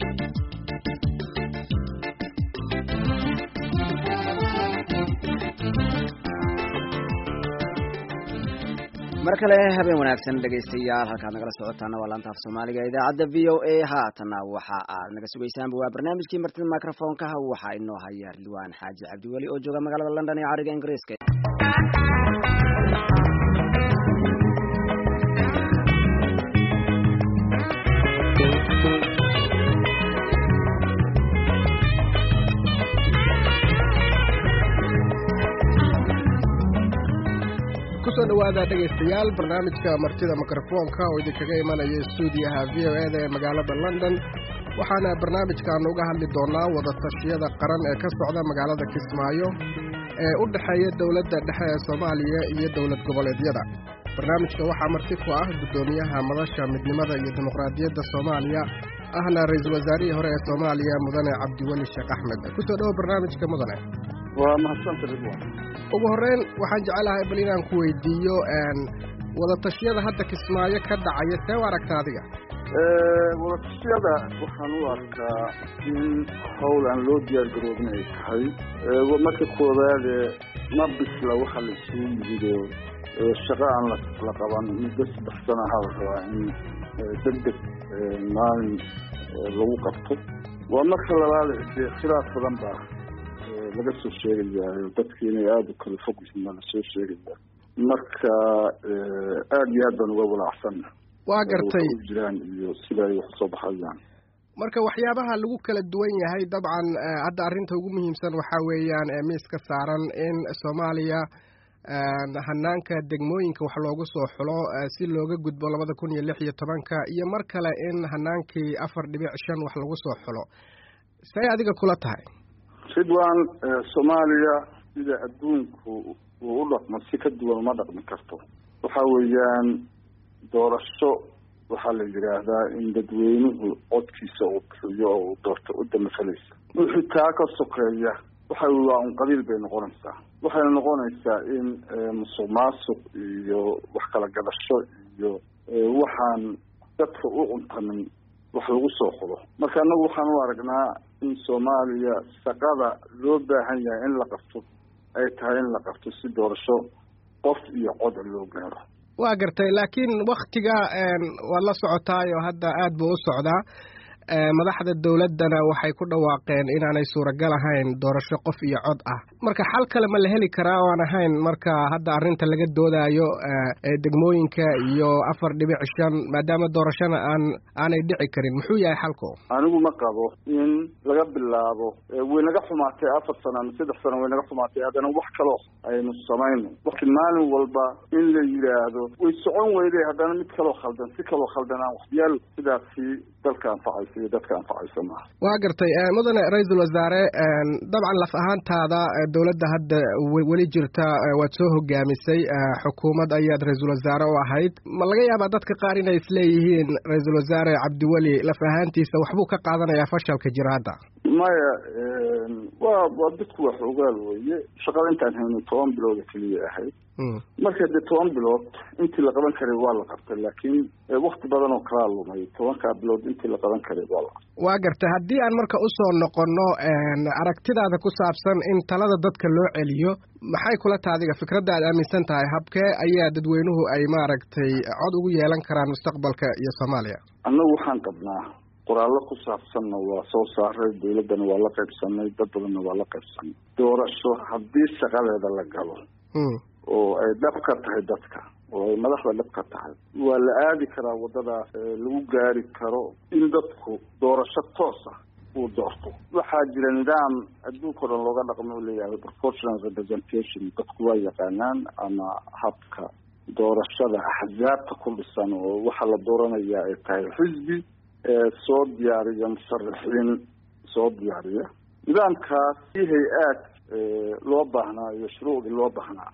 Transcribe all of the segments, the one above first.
mar kale habeen wanaagsan dhegaystayaal halkaad nagala socotaana waa laanta af soomaaliga idaacadda v o a haatana waxa aad naga sugaysaanba waa barnaamijkii martida microfonkaha waxaa inoo haya ridwaan xaaji cabdiweli oo jooga magaalada london ee cariga ingiriiska kusoo dhawaada dhegaystayaal barnaamijka martida mikrofoonka oo idinkaga imanaya stuudiyaha v o eda ee magaalada london waxaana barnaamijkan uga hadli doonaa wadatashyada qaran ee ka socda magaalada kismaayo ee u dhexeeya dowladda dhexe ee soomaaliya iyo dowlad goboleedyada barnaamijka waxaa marti ku ah guddoomiyaha madasha midnimada iyo dimuqraadiyadda soomaaliya ahna ra-iisul wasaarihii hore ee soomaaliya mudane cabdiweli sheekh axmed kusoo dhawo barnaamijka mudane waa mahadsanta ridwan ugu horreyn waxaan jecelahay bal inaan ku weydiiyo wadatashyada hadda kismaayo ka dhacaya see u aragta adiga wadatashyada waxaan u arkaa in howl aan loo diyaar garoobin ay tahay marka koowaade ma bisla waxa la isugu yimido shaqo aan la qaban muddo saddex sana ha la rabaa in deg deg maalin lagu qabto waa marka labaad dee khilaaf badan baa laga soo sheegayaayo dadki inay aada u kala fog yihiin baa lasoo sheegaya marka aada iyo aad baan uga walaacsanna waa gartay jiraan iyo sida ay wax soo baxayaan marka waxyaabaha lagu kala duwan yahay dabcan hadda arrinta ugu muhiimsan waxaa weeyaan miiska saaran in soomaaliya hanaanka degmooyinka wax loogu soo xulo si looga gudbo labada kun iyo lix iyo tobanka iyo mar kale in hanaankii afar dhibic shan wax lagu soo xulo say adiga kula tahay ridwan soomaaliya sida adduunku uu u dhaqmo si ka duwan uma dhaqmi karto waxa weeyaan doorasho waxaa la yidhaahdaa in dadweynuhu codkiisa uu bixiyo oo uu doorto u damafalaysa wixii taa ka sokeeya waxa waa un qabiil bay noqonaysaa waxayna noqonaysaa in musuq maasuq iyo wax kala gadasho iyo waxaan dadka u cuntamin wax lagu soo xulo marka annagu waxaan u aragnaa in soomaaliya shaqada loo baahan yahay in la qabto ay tahay in la qabto si doorasho qof iyo coda loo gaaro waa gartay laakiin waktiga waad la socotaayo hadda aad buu u socdaa madaxda dowladdana waxay ku dhawaaqeen inaanay suuragal ahayn doorasho qof iyo cod ah marka xal kale ma la heli karaa oo aan ahayn marka hadda arrinta laga doodaayo degmooyinka iyo afar dhibic shan maadaama doorashona aan aanay dhici karin muxuu yahay xalku anigu ma qabo in laga bilaabo way naga xumaatay afar sano ama saddex sano way naga xumaatay haddana wax kaloo aynu samayno waki maalin walba in la yidhaahdo way socon weyday haddana mid kaloo khaldan si kaloo khaldan aan waxyaal sidaasi dalka anfacaysa iyo dadka anfacaysa maaha waa gartay mudane ra-iisul wasaare dabcan laf ahaantaada dowladda hadda weli jirta waad soo hogaamisay xukuumad ayaad ra-iisul wasaare u ahayd ma laga yaabaa dadka qaar inay isleeyihiin ra-iisul wasaare cabdiweli laf ahaantiisa waxbuu ka qaadanayaa fashalka jira hadda maya waa waa dadku waa xoogaal weeye shaqada intaan hayno toban bilooda keliya ahayd marka dee toban bilood intii la qaban karay waa la qabtay laakiin wakti badan oo kalaa lumay tobankaa bilood intii la qaban karay waa la qabtay waa gartay haddii aan marka usoo noqono aragtidaada ku saabsan in talada dadka loo celiyo maxay kula taha adiga fikradda aad aaminsan tahay habkee ayaa dadweynuhu ay maaragtay cod ugu yeelan karaan mustaqbalka iyo soomaaliya annagu waxaan qabnaa qoraallo ku saabsanna waa soo saaray dawladdana waa la qaybsanay dad badanna waa la qaybsanay doorasho haddii shaqadeeda la galo oo ay dhab ka tahay dadka oo ay madaxda dhab ka tahay waa la aadi karaa waddadaas lagu gaari karo in dadku doorasho toos ah uu doorto waxaa jira nidaam adduunka o dhan looga dhaqmo u leeyahay proportional representation dadku waa yaqaanaan ama habka doorashada axzaabta ku dhisan oo waxaa la dooranayaa ay tahay xisbi soo diyaariya musharaxiin soo diyaariya nidaamkaas si hay-aad loo baahnaa iyo shuruucdii loo baahnaa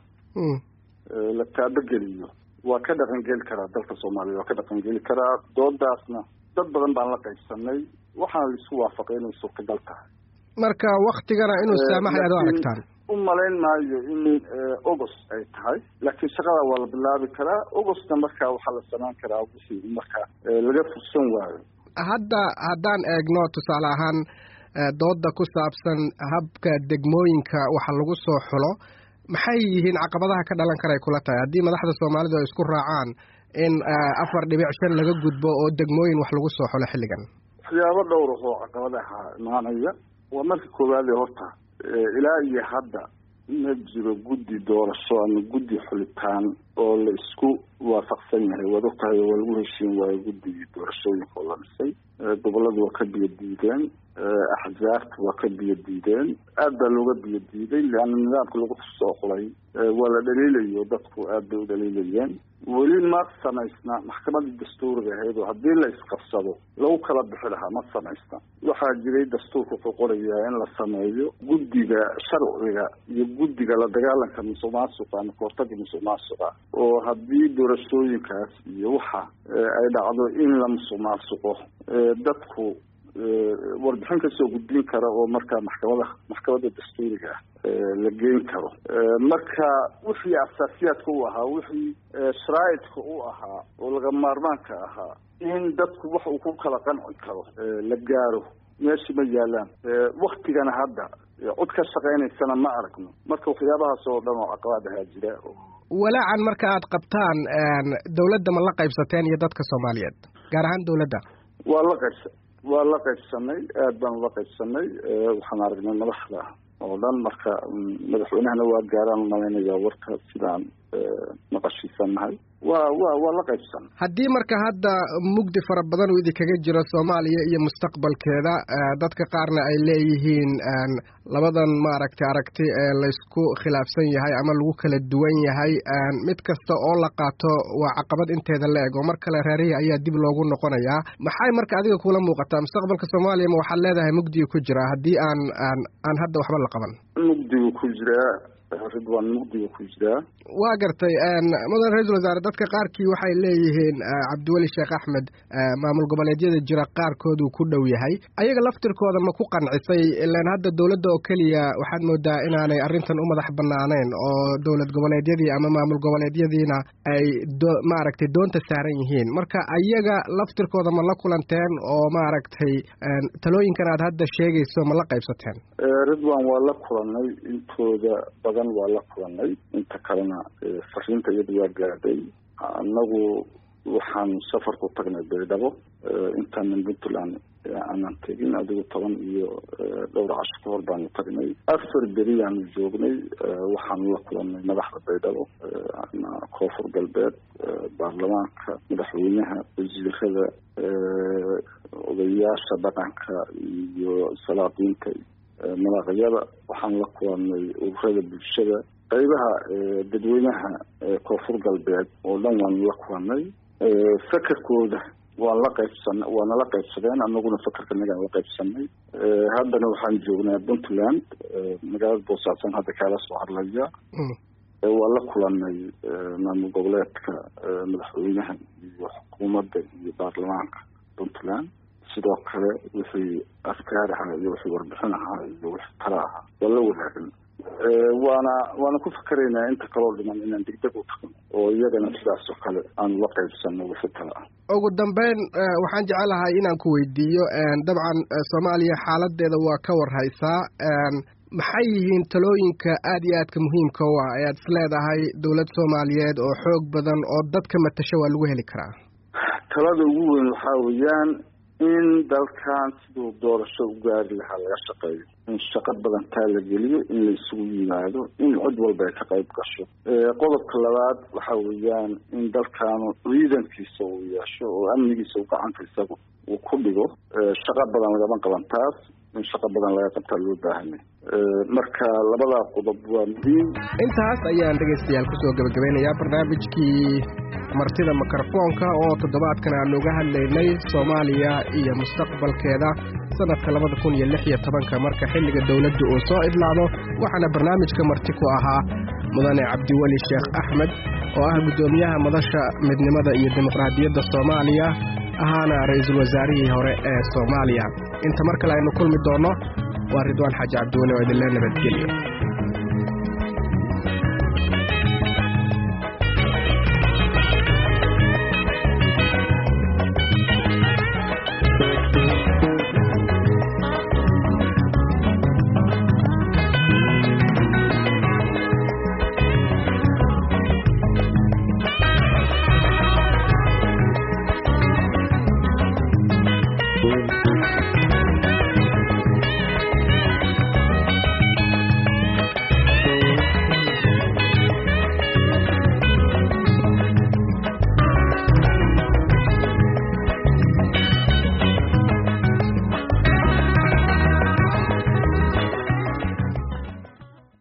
la taabageliyo waa ka dhaqangeli karaa dalka soomaaliya waa ka dhaqangeli karaa doodaasna dad badan baan la qaybsanay waxaana laisku waafaqay inay suurtagal tahay marka waktigana inuu saamaxay aad u aragtaan u malayn maayo in august ay tahay laakiin shaqada waa la bilaabi karaa augustna markaa waxaa la sameyn karaa wixii marka laga fursan waayo hadda haddaan eegno tusaale ahaan dooda ku saabsan habka degmooyinka waxa lagu soo xulo maxay yihiin caqabadaha ka dhalan karay kula tahay haddii madaxda soomaalidu ay isku raacaan in afar dhibic shan laga gudbo oo degmooyin wax lagu soo xulo xilligan waxyaabo dhowr oo caqabadaha imaanaya waa marka koowaade horta ilaa iyo hadda ma jiro guddi doorasho ama guddi xulitaan oo la isku waafaqsan yahay waad ogtahay waa lagu heshiin waayo guddigii doorashooyinka oo la dhisay goboladu waa ka biyo diideen axzaabta waa ka biyo diideen aad baa looga biyo diiday leanna nidaamka lagu soo xulay waa la dhaliilayo dadku aad bay u dhaliilayeen weli ma samaysna maxkamadii dastuuriga ahayd oo haddii la isqabsado lagu kala bixi lahaa ma samaysna waxaa jiray dastuurka wuxuu qorayaa in la sameeyo guddiga sharciga iyo guddiga la dagaalanka musuq maasuqa ama kahortaga musuq maasuqa oo haddii doorashooyinkaas iyo waxa ay dhacdo in la musuq maasuqo dadku warbixin kasoo gudbin kara oo markaa maxkamada maxkamadda dastuuriga ah la geyn karo marka wixii asaasiyaadka u ahaa wixii sharaa'idka u ahaa oo laga maarmaanka ahaa in dadku wax uu ku kala qanci karo la gaaro meeshi ma yaalaan waktigana hadda cod ka shaqaynaysana ma aragno marka waxyaabahaas oo dhan oo caqabaad ahaa jira walaacan marka aad qabtaan dawladda ma la qaybsateen iyo dadka soomaaliyeed gaar ahaan dawladda waa la qaybsa waa la qaybsanay aad baan ula qaybsanay waxaan aragnay madaxda oo dhan marka madaxweynahana waa gaaraan umalaynaya warka sidaan maqashiisanahay waa wa waa la qaybsan haddii marka hadda mugdi fara badan uu idinkaga jiro soomaaliya iyo mustaqbalkeeda dadka qaarna ay leeyihiin labadan maaragtay aragti ee laysku khilaafsan yahay ama lagu kala duwan yahay mid kasta oo la qaato waa caqabad inteeda la eg oo mar kale reerihii ayaa dib loogu noqonayaa maxay marka adiga kula muuqataa mustaqbalka soomaaliya ma waxaad leedahay mugdiga ku jira haddii aan aan aan hadda waxba la qaban mugdigu ku jiraa ridwaan mugdiga ku jiraa waa gartay mudan ra-iisul wasaare dadka qaarkii waxay leeyihiin cabdiweli sheekh axmed maamul goboleedyada jira qaarkood uu ku dhow yahay ayaga laftirkooda ma ku qancisay ilaan hadda dowladda oo keliya waxaad moodaa inaanay arrintan u madax banaaneen oo dowlad goboleedyadii ama maamul goboleedyadiina ay maaragtay doonta saaran yihiin marka ayaga laftirkooda ma la kulanteen oo maaragtay talooyinkan aad hadda sheegayso ma la qaybsateen ridwan waa la kulanay intooda badan waa la kulanay inta kalena fariinta iyada waa gaadhay annagu waxaan safar ku tagnay baydhabo intaanan puntland aanan tegin adigu toban iyo dhowr casho ka hor baanu tagnay afar beri aanu joognay waxaanu la kulanay madaxda baydhabo koonfur galbeed baarlamaanka madaxweynaha wasiirada odayaasha dhaqanka iyo salaadiinta madaaqyada waxaan la kulanay ururada bulshada qaybaha dadweynaha koonfur galbeed oo dhan waanu la kulanay fakarkooda waan la qaybsan waana la qaybsadeen anaguna fakarka nagaan la qaybsanay haddana waxaan joognaa puntland magaalada boosaasan hadda kaala soo hadlaya waa la kulanay maamul goboleedka madaxweynaha iyo xukuumadda iyo baarlamaanka puntland sidoo kale wixii afkaar ahaa iyo wixii warbixin ahaa iyo wixii tala ahaa waa la wadaagan waana waana ku fakaraynaa inta kaloo dhiman inaan degdeg u tagno oo iyagana sidaas oo kale aanu la qaybsano wixii tala ah ugu dambeyn waxaan jecelahay inaan ku weydiiyo dabcan soomaaliya xaaladeeda waa ka warhaysaa maxay yihiin talooyinka aad iyo aadka muhiimka u ah ayaad is leedahay dowlad soomaaliyeed oo xoog badan oo dadka matasho waa lagu heli karaa talada ugu weyn waxaa weeyaan in dalkan siduu doorasho u gaari lahaa laga shaqeeyo in shaqo badan taa la geliyo in la isugu yimaado in cid walba ay ka qayb gasho qodobka labaad waxa weeyaan in dalkaanu ciidankiisa uu yeesho oo amnigiisa uu gacanta isagu uu ku dhigo shaqo badan lagama qaban taas in shaqo badan laga qabtaa loo baahanya marka labadaa qodob waa muhiim intaas ayaan dhegaystayaal kusoo gabagabeynayaa barnaamijkii martida mikrofoonka oo toddobaadkan aanu uga hadlaynay soomaaliya iyo mustaqbalkeeda sanadka labada kun iyo lix iyo tobanka marka xilliga dowladda uu soo idlaado waxaana barnaamijka marti ku ahaa mudane cabdiweli sheekh axmed oo ah guddoomiyaha madasha midnimada iyo dimuqraadiyadda soomaaliya ahaana ra-iisul wasaarihii hore ee soomaaliya inta mar kale aynu kulmi doonno waa ridwaan xaaji cabdiweli oo idinlee nabadgelyo